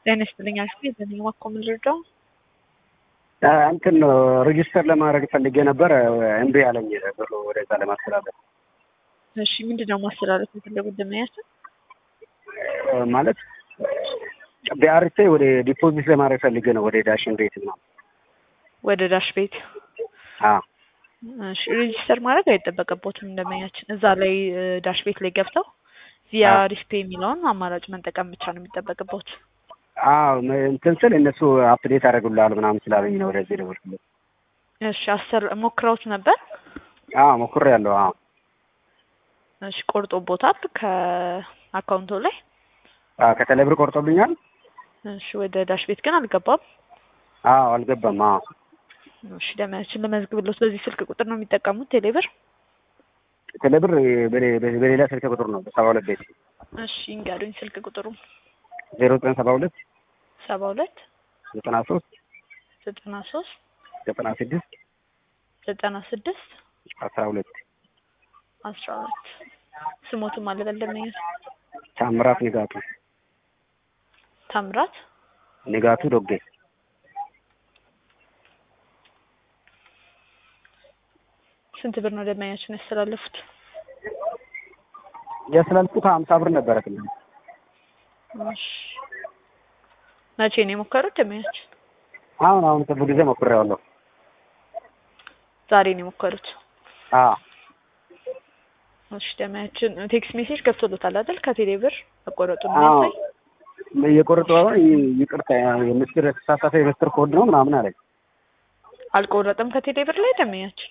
ጤና ይስጥልኝ አልኩ የዘነኝ ማኮ ምንድርዳው እንትን ሬጂስተር ለማድረግ ፈልጌ ነበር እምቢ አለኝ ብሎ ወደዛ ለማስተላለፍ እሺ ምንድን ነው ማስተላለፍ የፈለጉት ደመያችን ማለት ቢአርቴ ወደ ዲፖዚት ለማድረግ ፈልጌ ነው ወደ ዳሽን ቤት ነው ወደ ዳሽ ቤት አዎ እሺ ሬጂስተር ማድረግ አይጠበቅቦትም እንደመኛችን እዛ ላይ ዳሽ ቤት ላይ ገብተው ቪያ ሪስፔ የሚለውን አማራጭ መጠቀም ብቻ ነው የሚጠበቅቦት አዎ እንትን ስል እነሱ አፕዴት አደረጉልሃል ምናምን ስላለኝ ነው ወደዚህ ደወልኩለት እሺ አሰር ሞክረውት ነበር አዎ ሞክሬያለሁ አዎ እሺ ቆርጦቦታል ከአካውንቶ ላይ ከተለይ ብር ቆርጦብኛል እሺ ወደ ዳሽ ቤት ግን አልገባም አዎ አልገባም አዎ እሺ ደመያችን ለመዝግብሎት በዚህ ስልክ ቁጥር ነው የሚጠቀሙት ቴሌብር ቴሌብር በሌላ ስልክ ቁጥር ነው ሰባ ሁለት ቤት እሺ እንጋዱኝ ስልክ ቁጥሩ ዜሮ ዘጠኝ ሰባ ሁለት ሰባ ሁለት ዘጠና ሶስት ዘጠና ሶስት ዘጠና ስድስት ዘጠና ስድስት አስራ ሁለት አስራ ሁለት ስሞቱም አለበል ደመኛት ታምራት ንጋቱ ታምራት ንጋቱ ዶጌ ስንት ብር ነው ደመኛችን ያስተላለፉት? ያስተላልፉት ሀምሳ ብር ነበረ ትንሽ እሺ መቼ ነው የሞከሩት ደመኛችን? አሁን አሁን ቅርብ ጊዜ ሞክሬዋለሁ። ዛሬ ነው የሞከሩት? አዎ እሺ ደመያችን ቴክስት ሜሴጅ ገብቶሎታል አይደል? ከቴሌ ብር መቆረጡን አዎ የሚያሳይ እየቆረጡ ይቅርታ የምስጢር የተሳሳተ የምስጢር ኮድ ነው ምናምን አለኝ። አልቆረጠም ከቴሌ ብር ላይ ደመኛችን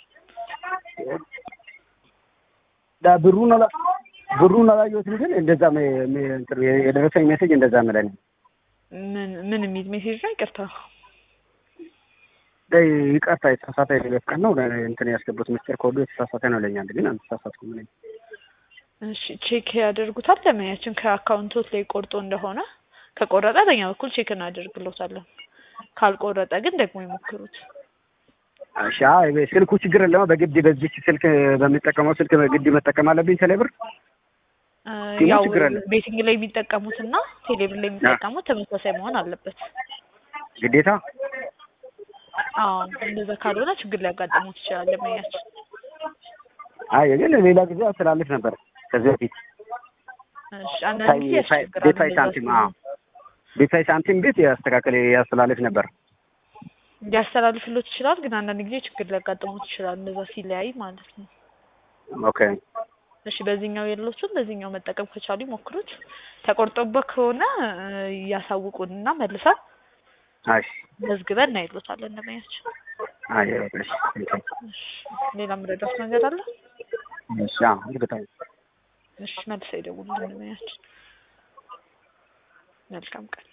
ዳ ብሩን አላ ብሩን አላየሁትም፣ ግን እንደዛ ሜ- ሜ- እንትን የደረሰኝ ሜሴጅ እንደዛ ምለን ምን ምን የሚል ሜሴጅ ነው? ይቅርታ ይቅርታ የተሳሳተ የሌለት ቀን ነው እንትን ያስገቡት ምስጢር ኮዱ የተሳሳተ ነው ለኛል፣ ግን አልተሳሳትኩም እኔ። እሺ ቼክ ያደርጉታል ደመኛችን ከአካውንቶት ላይ ቆርጦ እንደሆነ ከቆረጠ በእኛ በኩል ቼክ እናደርግሎታለን። ካልቆረጠ ግን ደግሞ ይሞክሩት። እሺ አይ ስልኩ ችግር የለውም። በግድ በዚች ስልክ በሚጠቀመው ስልክ በግድ መጠቀም አለብኝ ቴሌብር። እ ግን ያው ችግር የለም። ቤቲንግ ላይ የሚጠቀሙት እና ቴሌብር ላይ የሚጠቀሙት ተመሳሳይ መሆን አለበት። ግዴታ አዎ እንደዛ ካልሆነ ችግር ሊያጋጥሙት ይችላል ደመኛችን። አይ ግን ሌላ ጊዜ አስተላልፍ ነበር ከዚህ በፊት እሺ አንዳንድ ጊዜ ያስቸግራል። ቤታይ እንደዛ ሳንቲም ሲሆን። አዎ ቤታይ ሳንቲም ቤት ያስተካከል ያስተላልፍ ነበር። ሊያስተላልፍሎት ይችላል፣ ግን አንዳንድ ጊዜ ችግር ሊያጋጥሙት ይችላል። እንደዛ ሲለያይ ማለት ነው። ኦኬ እሺ በዚህኛው የሎቹን በዚህኛው መጠቀም ከቻሉ ይሞክሩት። ተቆርጦበት ከሆነ እ ያሳውቁንና መልሰን አይ መዝግበን እናይሎታለን እንደመያችን። አይ እሺ እሺ ሌላ ምረዳት ነገር አለ? እሺ አዎ እርግጠኛ እሺ መልሰው ይደውሉልን እንደመያችን። መልካም ቀን